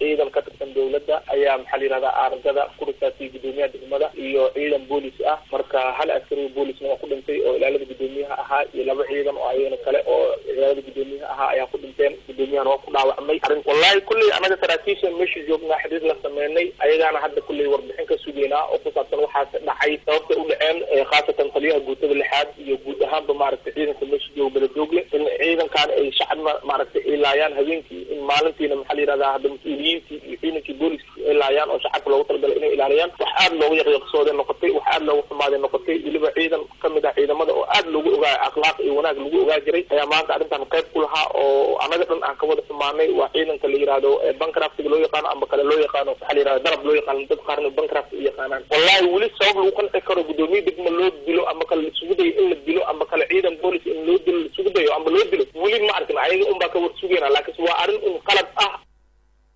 ciidan ka tirsan dowladda ayaa maxaa la yihahdaa aargada ku risaasiyay gudoomiyaha degmada iyo ciidan boolis ah marka hal askari boolisna waa ku dhintay oo ilaalada gudoomiyaha ahaa iyo laba ciidan oo ayagana kale oo ilaalada gudoomiyaha ahaa ayaa ku dhinteen gudoomiyahana waa ku dhaawacmay arrin wallahi kulley anaga saraakiisha meesha joognaa xiriir la sameynay ayagaana hadda kulley warbixin ka sugeynaa oo ku saabsan waxaas dhacay sababtay u dhaceen khaasatan taliyaha guutada lixaad iyo guud ahaanba maaragtay ciidanka meesha jooga beledoogle in ciidankan ay shacab maaragtay ay laayaan habeenkii in maalintiina maxaa la yihahdaa hadda mas-uuliyiintii iyo ciidankii booliska ay laayaan oo shacabka loogu talagalay inay ilaaliyaan wax aada loogu yaqyaqsooday noqotay wax aada loogu xumaaday noqotay weliba ciidan kamid ah ciidamada oo aada loogu ogaa akhlaaq iyo wanaag lagu ogaa jiray ayaa maanta arrintan qayb ku lahaa oo anaga dhan aan ka wada xumaanay waa ciidanka la yihahdo bankraftiga loo yaqaano amba kale loo yaqaano waxaa la yihahda darab loo yaqaano dad qaarna bankraft u yaqaanaan wallahi weli sabab lagu qanci karo gudoomiye degma loo dilo amba kale laisugu dayo in la dilo amba kale ciidan boolis in loo dilo laisugu dayo amba loo dilo weli ma arkin ayaga unbaa ka war sugeyna laakiinse waa arrin un qalad ah